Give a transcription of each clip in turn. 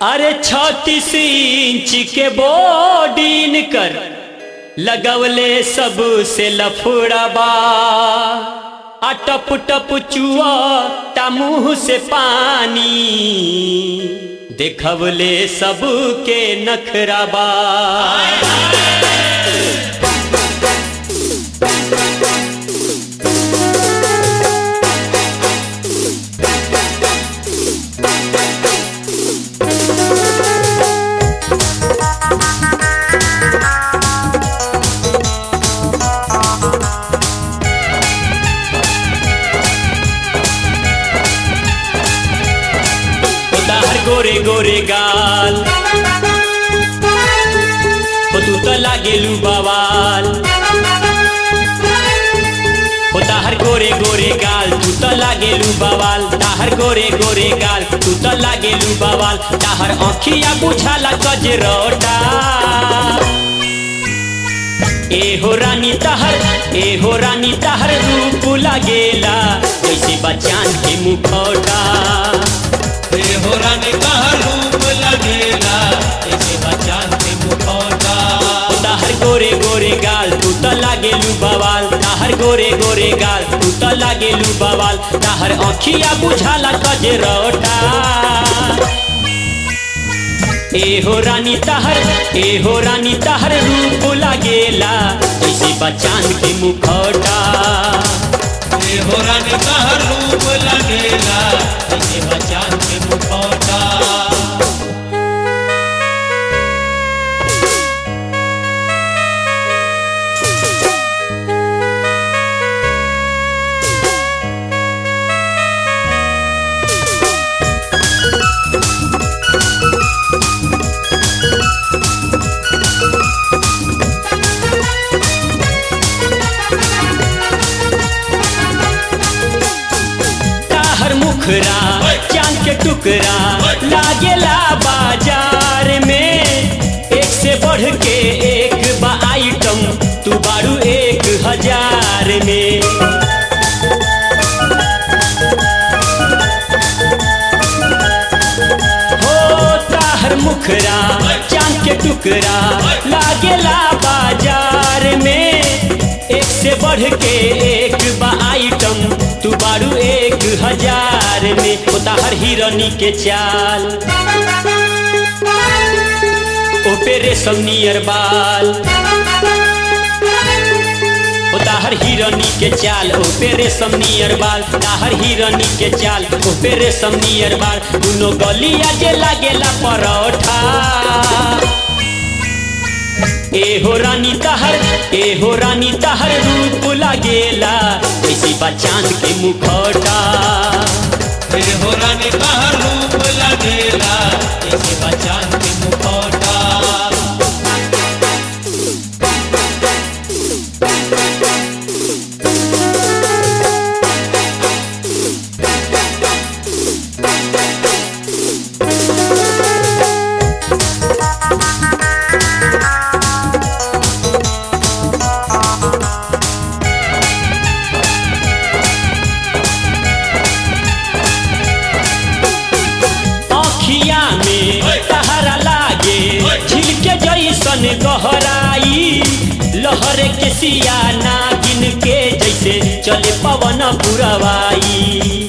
अरे छत्तीस इंच के बोडीन कर लगवले सब से लफड़बा आ टप टप चुआ ता मुंह से पानी देखवले सब के नखराबा ताहर गोरे गोरे गाल हो तू तो लागेलू बवाल हो ताहर गोरे गोरे गाल तू तो लागेलू बवाल ताहर गोरे गोरे गाल तू तो लागेलू बवाल ताहर आँखिया बुझाला गजरोटा ए हो रानी तहर ए हो रानी तहर रूप लागेला जैसे बचान के मुखौटा हे हो रानी का रूप लगेला ऐसे बचान के मुखौटा ताहर गोरे गोरे गाल तू तो लागेलू बवाल ताहर गोरे गोरे गाल तू तो लागेलू बवाल ताहर आँखिया बुझाला गजरोटा ए हो रानी ताहर ए हो रानी ताहर रूप लागेला जैसे बचान के मुखौटा हे हो रानी का रूप लगेला ऐसे बचान के मुखौटा ताहर मुखरा चांद के टुकड़ा लागेला बाजार में एक से बढ़ के एक बा आइटम तू बारू एक हजार में हो ताहर मुखरा चांद के टुकड़ा लागेला बाजार में एक से बढ़ के एक बा आइटम तू बारू एक हजार में ओ ताहर हिरनी के चाल ओ पे रेशम नियर बाल ओ ताहर हिरनी के चाल ओ पे रेशम नियर बाल ताहर हिरनी के चाल ओ पे रेशम नियर बाल दुनो गलिया जे लागेला परोठा ए हो रानी तहर ए हो रानी तहर रूप लागेला ऐसी बचान के मुखौटा हे हो रानी का रूप लगेला ऐसे बचान के मुखौटा अखिया में तहरा लागे झिलके जैसन गहराई लहर के सिया नागिन के जैसे चले पवन पुरवाई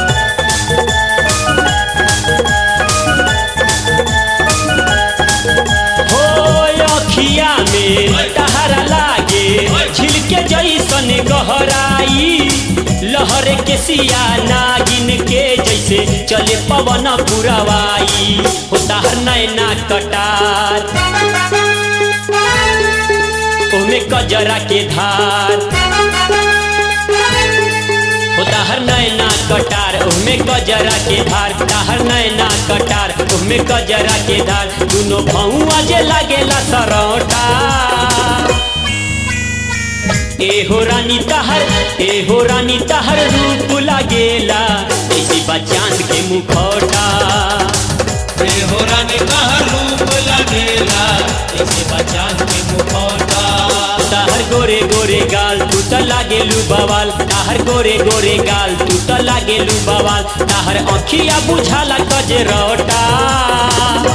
हो अखिया में तहरा लागे झिलके जैसन गहराई लहर के सिया नागिन के जैसे चले पवन पुरवाई हो ताहर नैना कटार ओमे कजरा के धार हो ताहर नैना कटार ओमे कजरा के धार ताहर नैना कटार ओमे कजरा के धार दुनो भौआ जे लागेला सरौटा ए हो रानी तहर ए हो रानी तहर रूप लागेला ऐसी बचान के मुखौटा हे हो रानी का रूप लगेला ऐसे बचान के मुखौटा ताहर गोरे गोरे गाल तू त लागेलू बवाल ताहर गोरे गोरे गाल तू त लागेलू बवाल ताहर आँखिया बुझाला कजरौटा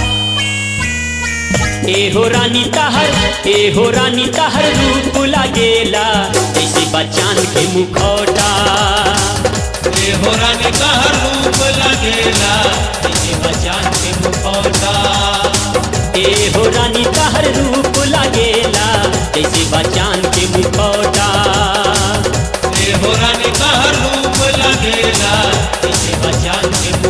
हो रानी तहर ए हो रानी तहर रूप लागेला जैसे बचान के मुखौटा ए हो रानी कहर रूप लगेला इसे बचान के मुखौटा ए हो रानी तहर रूप लागेला जैसे बचान के मुखौटा ए हो रानी कहर रूप लगेला इसे बचान के